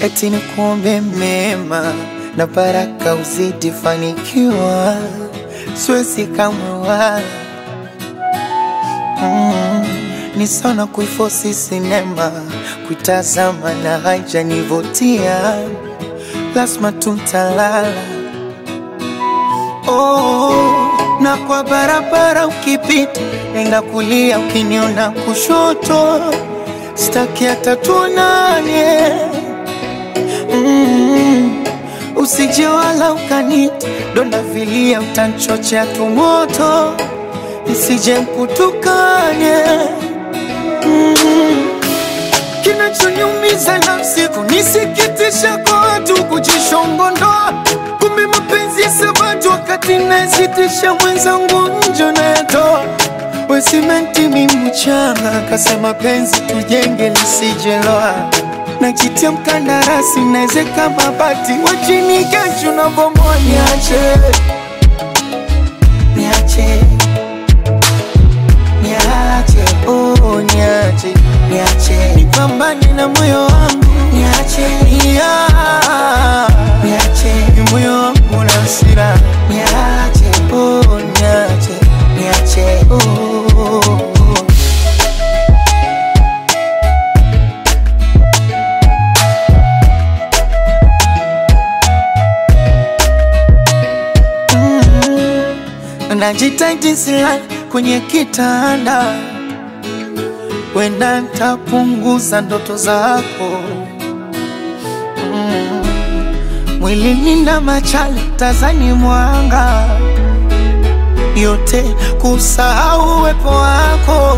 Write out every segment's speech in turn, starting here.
eti ni kuombe mema na baraka uzidi fanikiwa, siwezi kamwe wala mm, ni sana kuifosi sinema kuitazama na haijanivutia, lazima tuntalala oh, na kwa barabara ukipita, nenda kulia, ukiniona kushoto, staki hata tuonane mm, usije wala ukanita donda vilia, utanchochea tumoto, nisije mkutukane mm, kinachoniumiza nafsi kunisikitisha kwa watu kujishongondoa, kumbe mapenzi ya sabatu wakati nasitisha mwenzangu njo nayatoa we simenti mi mchanga, kasema penzi tujenge lisijeloa, najitia mkandarasi naezeka mabati wachini kesho na bomoa, niache niache niache oh, niache niache nipambane na moyo wangu niache yeah. niache ni moyo wangu na hasira niache oh, niache niache oh, oh, oh. najitahidi silali kwenye kitanda, wenda ntapunguza ndoto zako mm. Mwilini na machale tazani mwanga yote kusahau uwepo wako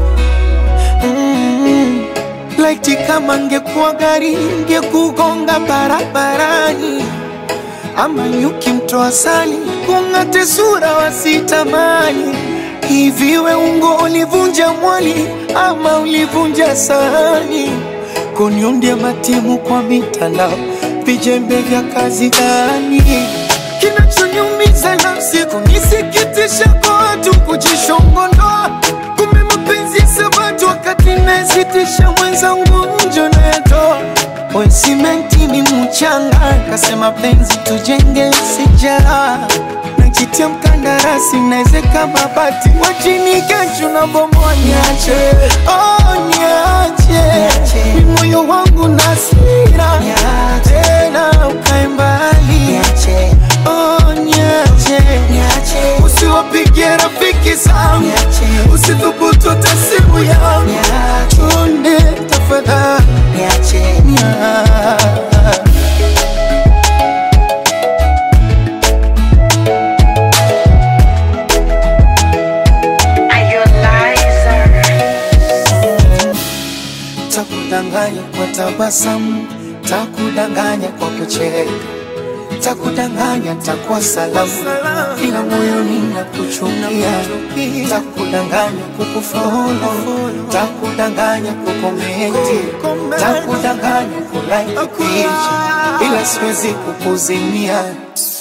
mm. Laiti kama ngekuwa gari ngekugonga barabarani ama nyuki mtoa sali kung'ate sura wasitamani. Hivi we ungo ulivunja mwali ama ulivunja sahani? Kuniundia matimu kwa mitandao, vijembe vya kazi gani? Kinachoniumiza nafsi kunisikitisha kwa watu kujishongondoa, kumbe mapenzi ya sabatu wakati nasitisha mwenzangu njo nayatoa we simenti ni mchanga, kasema penzi tujenge sijara najitia mkandarasi naezeka mabati wachini kesho na bomoa, niache oh, niache ni moyo wangu na sira tena ukae mbali oh, niache usiwapigie rafiki zangu usithubutu hata simu yangu chunde tafadhali niache Takudanganya kwa tabasamu, takudanganya kwa kucheka, takudanganya takuwa salamu, ila moyoni nakuchukia. Takudanganya kukufolo, takudanganya kukomenti, takudanganya kulike picha, ila siwezi kukuzimia.